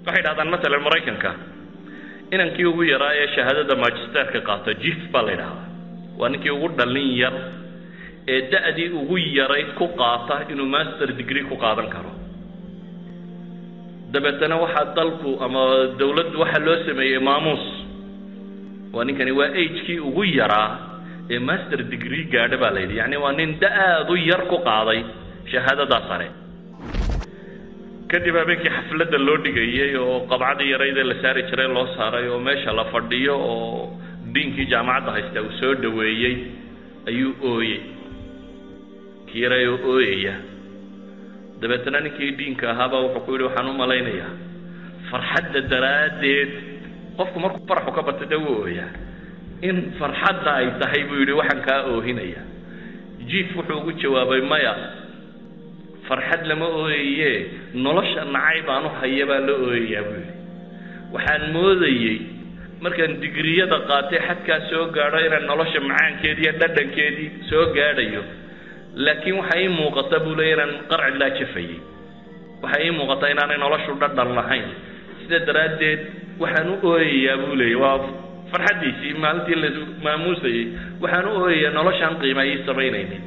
waxay dhahdaan masalan maraykanka inankii ugu yaraa ee shahaadada magisterka qaato jif baa la yidhahdaa waa ninkii ugu dhallin yar ee da-dii ugu yarayd ku qaata inuu master degree ku qaadan karo dabeetana waxaa dalku ama dawladdu waxaa loo sameeyey maamuus waa ninkani waa agekii ugu yaraa ee master degree gaadha baa la yidhi yacni waa nin da-aad u yar ku qaaday shahaadadaa sare kadib habeenkii xafladda loo dhigayey oo qabcadii yaraydee la saari jiray loo saaray oo meesha la fadhiyo oo diinkii jaamacadda haysta uu soo dhoweeyey ayuu ooyey kii yaray oo ooyaya dabeetana ninkii diinka ahaabaa wuxuu ku yidhi waxaan u malaynayaa farxadda daraaddeed qofku markuu faraxu ka batay dee wuu ooyaa in farxadda ay tahay buu yidhi waxaan kaa oohinaya jiif wuxuu ugu jawaabay maya farxad lama ooyaye nolosha nacay baan u haya baa la ooyayaa buu yidhi waxaan moodayey markaan digriyada qaatay xadkaa soo gaadho inaan nolosha macaankeedii iyo dhadhankeedii soo gaadhayo laakiin waxaa ii muuqata buu leey inaan qarci laa jafayey waxaa ii muuqata inaanay noloshu dhadhan lahayn sida daraaddeed waxaan u ooyayaa buu leeyay waa farxaddiisii maalintii la maamuusayey waxaan u ooyayaa noloshaan qiima ii samaynaynin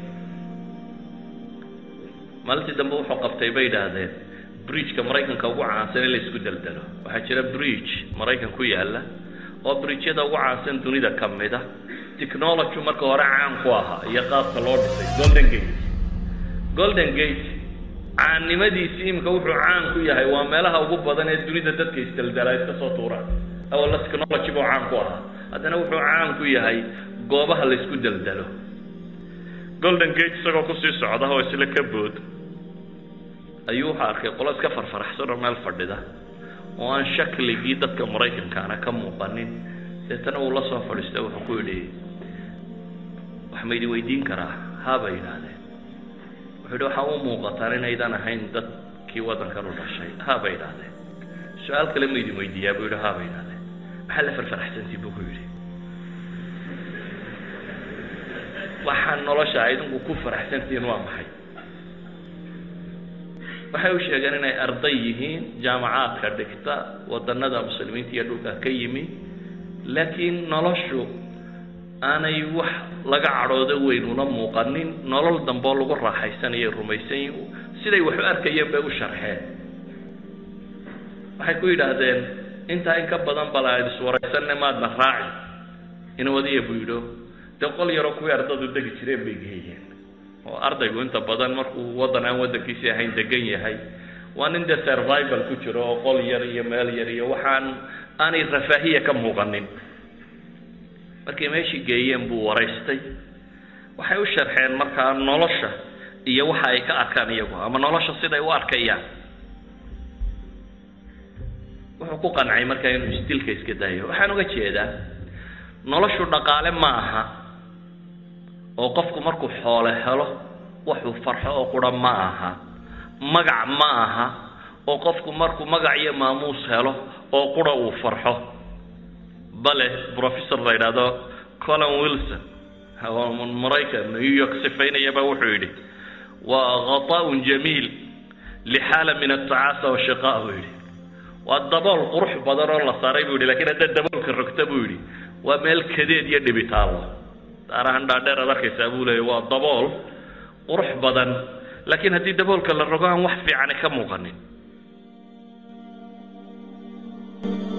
maalintii dambe wuxuu qabtay bay idhaahdeen bridgeka maraykanka ugu caansan in la isku daldalo waxaa jira bridge maraykan ku yaalla oo bridgyada ugu caansan dunida ka mida technology marka hore caan ku ahaa iyo qaabka loo dhisay golden gate golden gate caannimadiisii imika wuxuu caan ku yahay waa meelaha ugu badan ee dunida dadka isdaldala iska soo tuuraan awalla technology buu caan ku ahaa haddana wuxuu caan ku yahay goobaha la isku daldalo golden gate isagoo kusii socda oo isla ka bood ayuu wuxuu arkay qolo iska farfaraxsan oo meel fadhida oo aan shakligii dadka maraykankaana ka muuqanin deetana uu la soo fadhiista wuxuu ku yidhi wax ma idin weydiin karaa haabay yidhaahdeen wuxuu yidhi waxaa u muuqataan inaydan ahayn dadkii waddankan u dhashay haabay yidhaahdeen su-aal kale ma idin weydiiyaa buu yidhi haabay yidhahdeen maxaa la farfaraxsantii buu ku yidhi waxaa nolosha idinku ku faraxsantihiin waa maxay waxay u sheegeen inay arday yihiin jaamacaadka dhigta wadannada muslimiinta iyo dhulka ka yimi laakiin noloshu aanay wax laga cadhoodo weyn una muuqanin nolol dambe oo lagu raaxaysanayo rumaysan yihin siday wax u arkayeen bay u sharxeen waxay ku yidhaahdeen intaa in ka badan bal aan iswaraysanne maadna raaci inwadiya buu yidho dee qol yaroo kuwii ardadu degi jireen bay geeyeen oo ardaygu inta badan markuu waddan aan waddankiisii ahayn degan yahay waa nin dee survival ku jiro oo qol yar iyo meel yar iyo waxaan aanay rafaahiya ka muuqanin markay meeshii geeyeen buu waraystay waxay u sharxeen markaa nolosha iyo waxa ay ka arkaan iyagu ama nolosha siday u arkayaan wuxuu ku qancay markaa inuu isdilka iska daayo waxaan uga jeedaa noloshu dhaqaale ma aha oo qofku markuu xoole helo waxuu farxo oo qura ma aha magac ma aha oo qofku markuu magac iyo maamuus helo oo qura uu farxo bale professor la yidhaahdo colin wilson maraykan new york sifaynayaba wuxuu yidhi waa ghata'un jamiil lixaala min atacaasa washiqaa buu yidhi waa dabool qurux badan oo la saaray buu yidhi lakiin haddaad daboolka rogta buu yidhi waa meel kadeed iyo dhibitaalo daarahan dhaadheer ad arkaysaa buu leeya waa dabool qurux badan laakiin haddii daboolka la rogo aan wax fiicani ka muuqanin